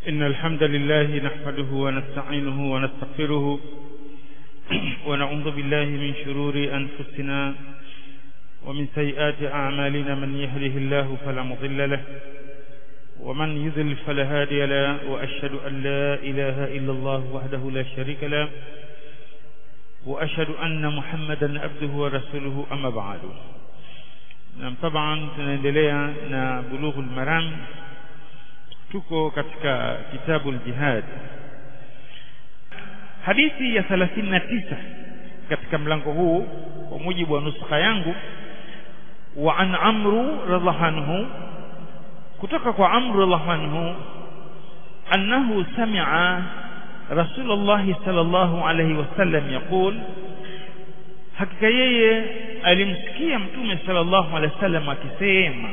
إن الحمد لله نحمده ونستعينه ونستغفره ونعوذ بالله من شرور أنفسنا ومن سيئات أعمالنا من يهده الله فلا مضل له ومن يذل فلا هادي له وأشهد أن لا إله إلا الله وحده لا شريك له وأشهد أن محمدا عبده ورسوله أما بعد na طبعا tunaendelea na bulughul maram tuko katika kitabu al-jihad hadithi ya 39 katika mlango huu kwa mujibu wa nuskha yangu wa an amru radhiallahu anhu kutoka kwa amru radhiallahu anhu annahu sami'a rasulullah sallallahu alayhi wasallam yaqul hakika yeye alimsikia mtume sallallahu alaihi wasallam akisema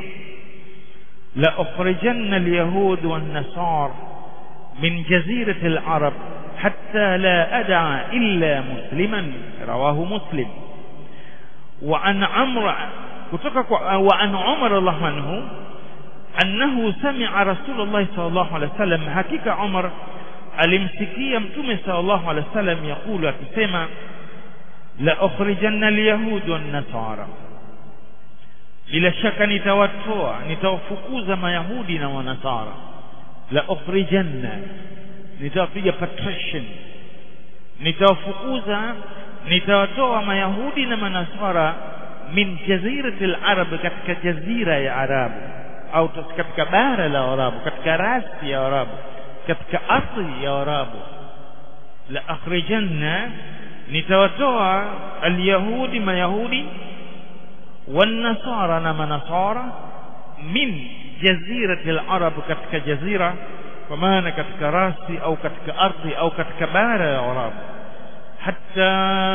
la ukhrijanna alyahud wan nasar min jazirati alarab hatta la ad'a illa musliman rawahu muslim wa an amr kutoka kwa wa an umar radhiallahu anhu annahu sami'a rasulullah sallallahu alaihi wasallam hakika umar alimsikia mtume sallallahu alaihi wasallam yakulu akisema la ukhrijanna alyahud wan nasara bila shaka nitawatoa nitawafukuza mayahudi na wanasara la ukhrijanna nitawapiga patrician nitawafukuza nitawatoa mayahudi na manasara min jazirati alarab katika jazira ya arabu au katika bara la arabu katika rasi ya arabu katika ardhi ya arabu la akhrijanna nitawatoa alyahudi mayahudi والنصارى na manasara min jazirati alarab katika jazira kwa maana katika rasi au katika ardhi au katika bara ya arabu hatta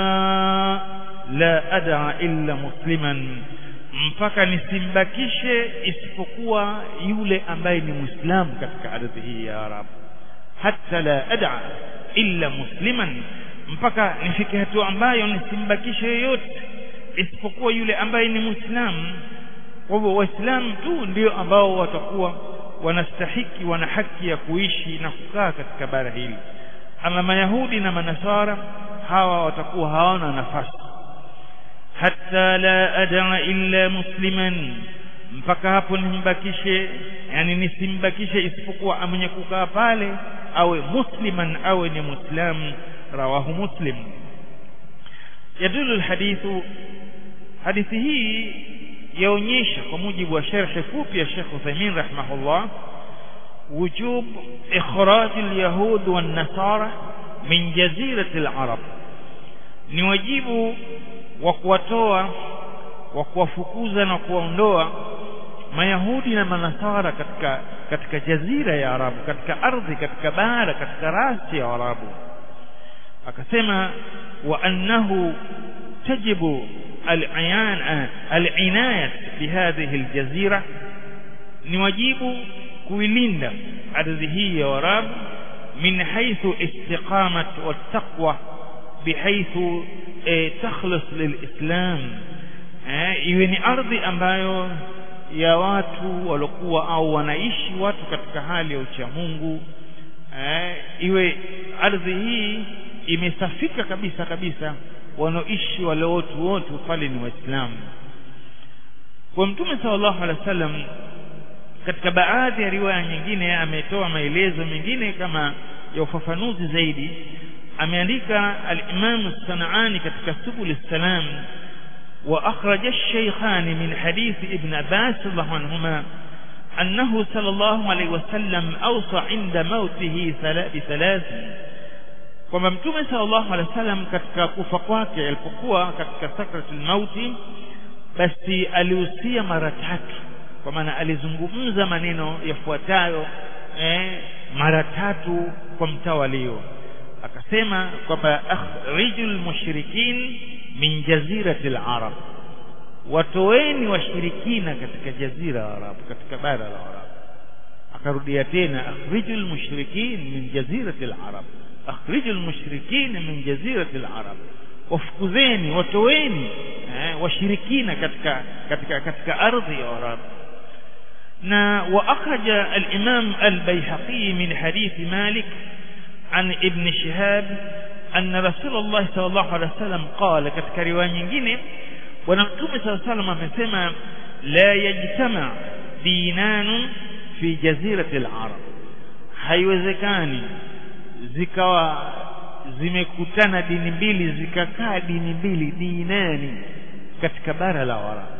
la ad'a illa musliman mpaka nisimbakishe isipokuwa yule ambaye ni muislamu katika ardhi hii ya arabu hatta la ad'a illa musliman mpaka nifike hatua ambayo nisimbakishe yoyote isipokuwa yule ambaye ni muislamu kwa hivyo waislamu tu ndio ambao watakuwa wanastahiki wana haki ya kuishi na kukaa katika bara hili ama mayahudi na manasara hawa watakuwa hawana nafasi hatta la ad'a illa musliman mpaka hapo nimbakishe yani nisimbakishe isipokuwa mwenye kukaa pale awe musliman awe ni muislamu rawahu muslim yadulu alhadithu hadithi hii yaonyesha kwa mujibu wa sharhi fupi ya Sheikh Uthaymeen rahimahullah wujub ikhraj alyahud wan nasara min jazirati alarab ni wajibu wa kuwatoa wa kuwafukuza na kuwaondoa mayahudi na manasara katika katika jazira ya arabu katika ardhi katika bara katika rasi ya arabu akasema wa annahu tajibu al-inayat bihadhihi al-jazira ni wajibu kuilinda ardhi hii ya Arabu min haythu istiqamat wa taqwa bihaythu takhlis lilislam iwe ni ardhi ambayo ya watu waliokuwa au wanaishi watu katika hali ya uchamungu iwe ardhi hii imesafika kabisa kabisa wanaoishi wale watu wote pale ni waislamu kwa mtume sallallahu alaihi wasallam katika baadhi ya riwaya nyingine ametoa maelezo mengine kama ya ufafanuzi zaidi ameandika al-Imam Sanani katika Subul Salam wa akhraj ash-shaykhan min hadith Ibn Abbas radhiallahu anhuma أنه صلى الله عليه وسلم أوصى عند موته بثلاث kwamba mtume sallallahu alaihi wasallam katika kufa kwake alipokuwa katika sakratul mauti basi alihusia mara tatu kwa maana alizungumza maneno yafuatayo eh, mara tatu kwa mtawalio akasema kwamba akhrijul mushrikin min jaziratil arab watoeni washirikina katika jazira ya arab katika bara la arab akarudia tena akhrijul mushrikin min jaziratil arab akhrijul mushrikin min jazirati al-arab wafukuzeni watoweni eh, washirikina katika katika katika ardhi ya Arabu na wa akhraja al-imam al-bayhaqi min hadith malik an ibn shihab anna rasulullah sallallahu alaihi wasallam qala katika riwaya nyingine bwana mtume sallallahu alaihi wasallam amesema la yajtama dinanu fi jazirati al-arab haiwezekani zikawa zimekutana dini mbili zikakaa dini mbili dinani katika bara la Waarabu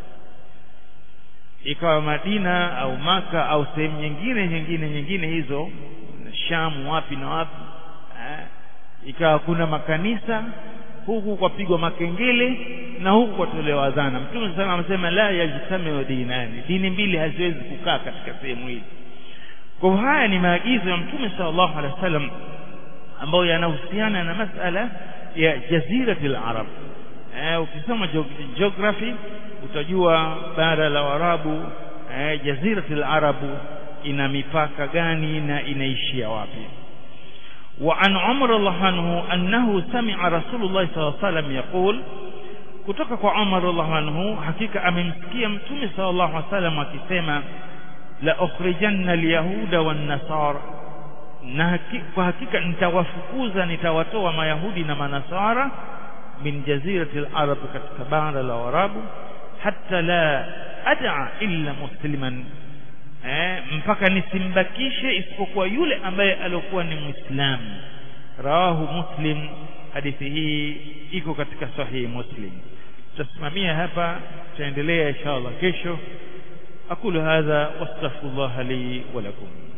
ikawa Madina au Maka au sehemu nyingine nyingine nyingine hizo Shamu wapi na wapi eh, ikawa kuna makanisa huku kwapigwa makengele na huku kwatolewa adhana mtume sana amesema la yajtamiu dinani dini mbili haziwezi kukaa katika sehemu hii kwa haya ni maagizo ya mtume sallallahu alaihi wasallam ambayo yanahusiana na masala ya jaziratul arab eh, ukisoma geography utajua bara la Waarabu eh, jaziratul arabu ina mipaka gani na inaishia wapi وعن عمر الله عنه أنه سمع رسول الله صلى الله عليه وسلم يقول kutoka kwa Umar radhiallahu anhu hakika amemsikia mtume sallallahu alaihi wasallam akisema la ukhrijanna alyahuda wan nasara na haki, kwa hakika nitawafukuza nitawatoa mayahudi na manasara min jazirati al-arab katika bara la warabu hatta la ad'a illa musliman eh, mpaka nisimbakishe isipokuwa yule ambaye alikuwa ni muislamu rawahu muslim hadithi hii iko katika sahihi muslim tutasimamia hapa tutaendelea inshallah kesho aqulu hadha wastaghfirullah li wa lakum